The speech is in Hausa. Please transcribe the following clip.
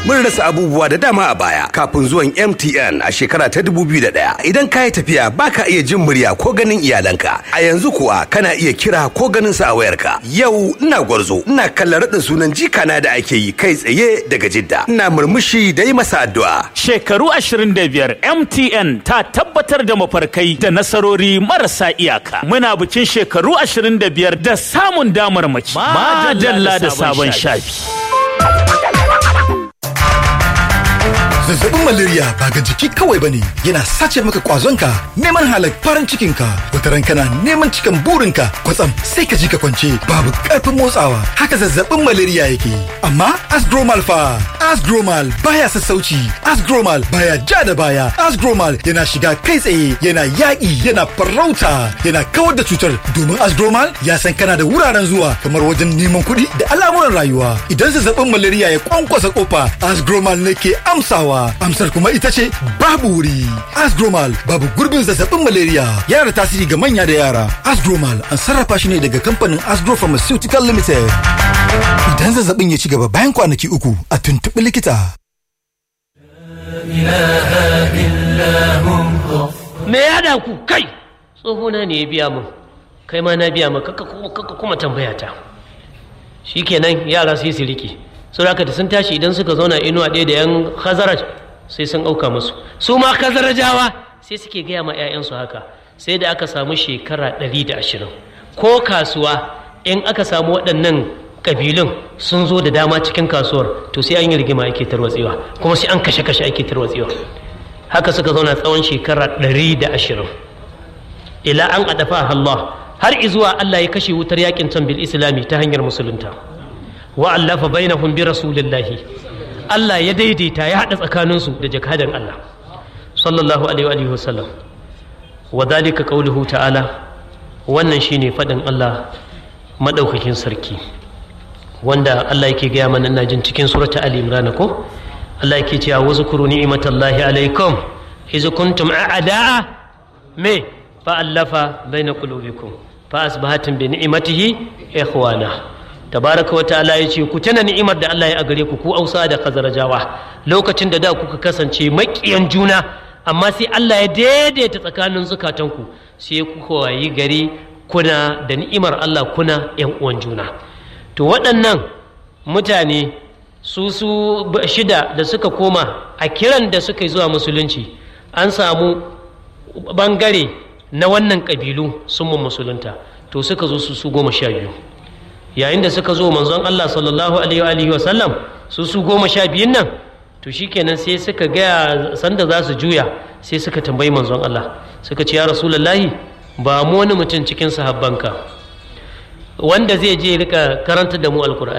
mun rasa abubuwa da dama a baya kafin zuwan MTN a shekara ta 2001. Idan ka yi tafiya baka iya jin murya ko ganin iyalanka. A yanzu kuwa kana iya kira ko ganin su a wayarka. Yau ina gwarzo, ina kallon raɗin sunan jikana da ake yi kai tsaye daga Jidda. Ina murmushi da yi masa addu'a. Shekaru 25 MTN ta tabbatar da mafarkai da nasarori marasa iyaka. Muna bikin shekaru 25 da samun damar mace. Madalla da sabon shafi. Zazzabin malaria ba ga jiki kawai bane yana sace maka kwazonka neman halak farin cikinka wata ran kana neman cikan burinka kwatsam sai ka ji ka kwance babu karfin motsawa haka zazzabin malaria yake amma asgromal fa asgromal baya sassauci asgromal baya ja da baya asgromal yana shiga kai tsaye yana yaƙi yana farauta yana kawar da cutar domin asgromal ya san kana da wuraren zuwa kamar wajen neman kuɗi da al'amuran rayuwa idan zazzabin malaria ya kwankwasa kofa asgromal ne ke amsawa amsar kuma ita ce babu wuri asgromal babu gurbin zazzabin malaria yana da tasiri ga manya da yara asgromal an sarrafa shi ne daga kamfanin asgro pharmaceutical limited idan zazzabin ya ci gaba bayan kwanaki uku a tuntuɓi likita me ya da ku kai tsohona ne ya biya mun kai ma na biya maka kaka kuma tambaya ta shikenan yara sai su rike saboda da sun tashi idan suka zauna inuwa ɗaya da yan khazaraj sai sun auka musu su ma khazarajawa sai suke gaya ma 'ya'yansu haka sai da aka samu shekara ɗari da ashirin ko kasuwa in aka samu waɗannan ƙabilun sun zo da dama cikin kasuwar to sai an yi rigima ake tarwatsewa kuma sai an kashe-kashe ake tarwatsewa haka suka zauna tsawon shekara ɗari da ashirin ila an adafa Allah har izuwa Allah ya kashe wutar yakin can bil islami ta hanyar musulunta wa allafa bainahum bi rasulillahi Allah ya daidaita ya haɗa tsakaninsu da jakadan Allah sallallahu alaihi wa sallam wa dalika qauluhu ta'ala wannan shine faɗin Allah madaukakin sarki wanda Allah yake gaya mana ina jin cikin surata Ali Imran ko Allah yake cewa wazkuru ni'matallahi alaikum iz kuntum a'da'a me fa allafa baina qulubikum fa asbahatum bi ni'matihi ikhwana tabaraka wa ta'ala yace ku tana ni'imar da Allah ya a gare ku ku Ausa da Khazarajawa lokacin da da kuka kasance maƙiyan juna amma sai Allah ya daidaita tsakanin zukatanku sai kuka wayi gari kuna da ni'imar Allah kuna yan uwan juna to waɗannan mutane su su shida da suka koma a kiran da suka yi zuwa musulunci an samu bangare na wannan ƙabilu sun mu musulunta to suka zo su su goma sha biyu yayin da suka zo manzon Allah sallallahu alaihi wa sallam su su goma sha biyun nan to shikenan sai suka gaya sanda za su juya sai suka tambayi manzon Allah suka ce ya rasulullahi ba mu wani mutum cikin sahabbanka wanda zai je rika karanta da mu alkur'ani